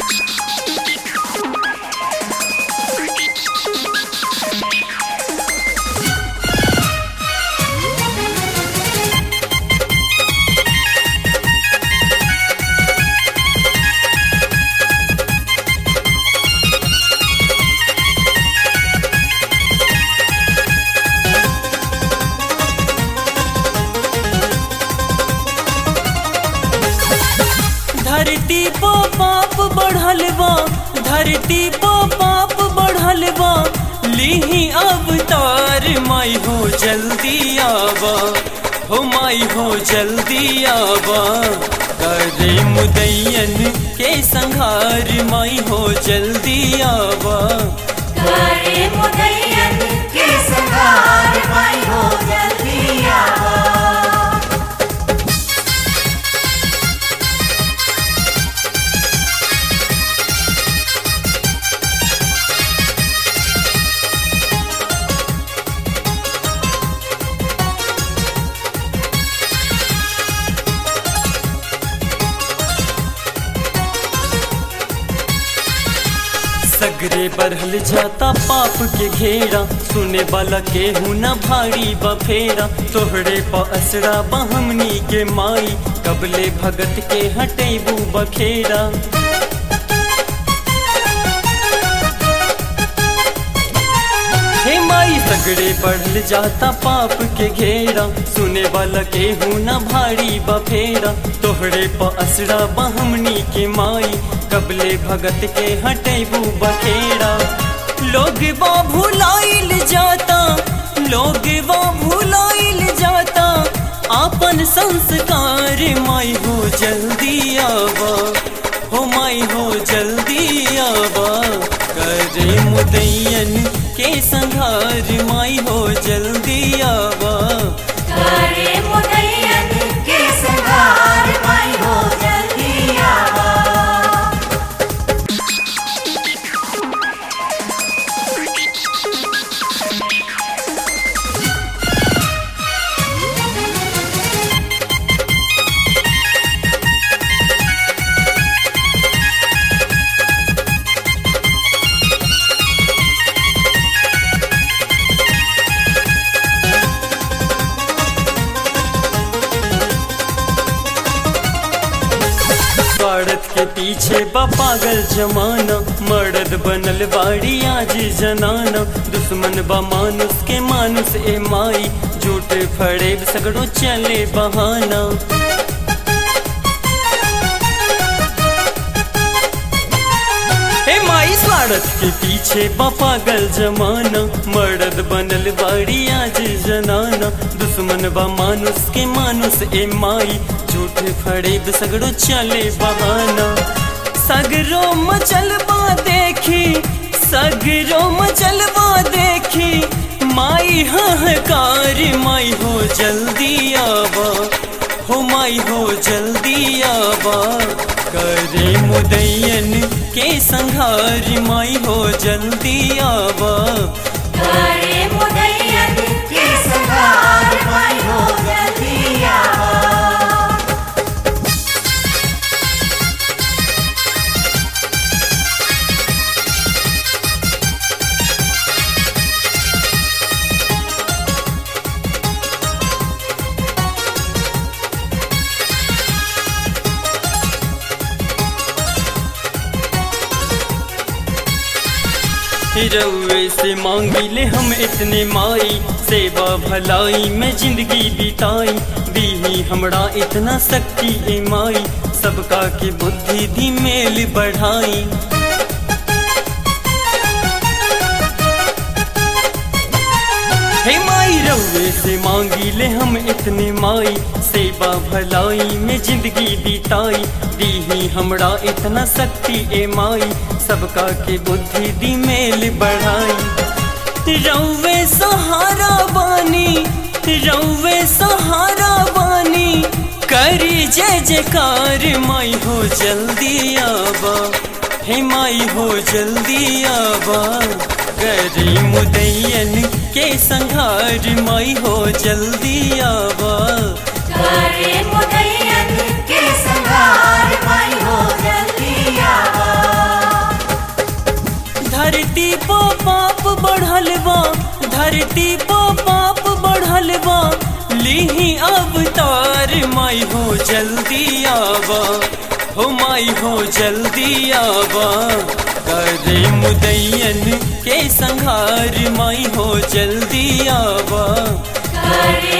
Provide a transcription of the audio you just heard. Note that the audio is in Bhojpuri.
धरती पो पाप बढ़ल बा धरती पो पाप बढ़ल बा लीही अवतार माई हो जल्दी आवा हो माई हो जल्दी आवा करे मुदैयन के संहार माई हो जल्दी आवा करे मुदैयन के संगार माई हो जल्दी आवा सगरे बढ़ल जाता पाप के घेरा सुने वाला के हूँ न भारी बफेरा तोहरे प असरा बहमनी के माई कबले भगत के हटेबू बखेरा हे माई सगड़े बढ़ल जाता पाप के घेरा सुने वाला के हूँ न भारी बफेरा तोहरे प असरा बहमनी के माई कबले भगत के हटेबू बखेरा लोग बा भुलाइल जाता लोग बा भुलाइल जाता आपन संस्कार माई हो जल्दी आवा हो माई हो जल्दी आवा करे मुदैयन के संघार माई हो जल्दी आवा करे मुदैयन के संगार माई हो जल्दी आवा स्वार्थ के पीछे बा पागल जमाना मर्द बनल बाड़ी आज जनाना दुश्मन बा मानुस के मानुस ए माई झूठ फड़े सगड़ो चले बहाना हे माई स्वार्थ के पीछे बा पागल जमाना मर्द बनल बाड़ी आज जनाना दुश्मन बा मानुस के मानुस ए माई झूठ फड़ेब सगड़ो चले बहाना सगरो मचलबा देखी सगरो मचलबा देखी माई हकार माई हो जल्दी आवा हो माई हो जल्दी आवा करे मुदैयन के संघार माई हो जल्दी आवा करे मुदैयन के संगार माई हो जल्दी आवा रउए से मांगी ले हम इतने माई सेवा भलाई में जिंदगी बिताई दीही हमरा इतना शक्ति ए माई सबका के बुद्धि दी मेल बढ़ाई हे माई रउए से मांगी ले हम इतने माई सेवा भलाई में जिंदगी बिताई दीही हमरा इतना शक्ति ए माई सबका के बुद्धि दी मेल बढ़ाई रउवे सहारा बानी रउवे सहारा बानी करी जय जयकार माई हो जल्दी आवा हे माई हो जल्दी आवा करी मुदैयन के संघार माई हो जल्दी आवा करे मुदैयन के संगार माई हो जल्दी आवा धरती पो पाप बढ़ल बा लीही अवतार माई हो जल्दी आवा हो माई हो जल्दी आवा करे मुदैयन के संहार माई हो जल्दी आवा करे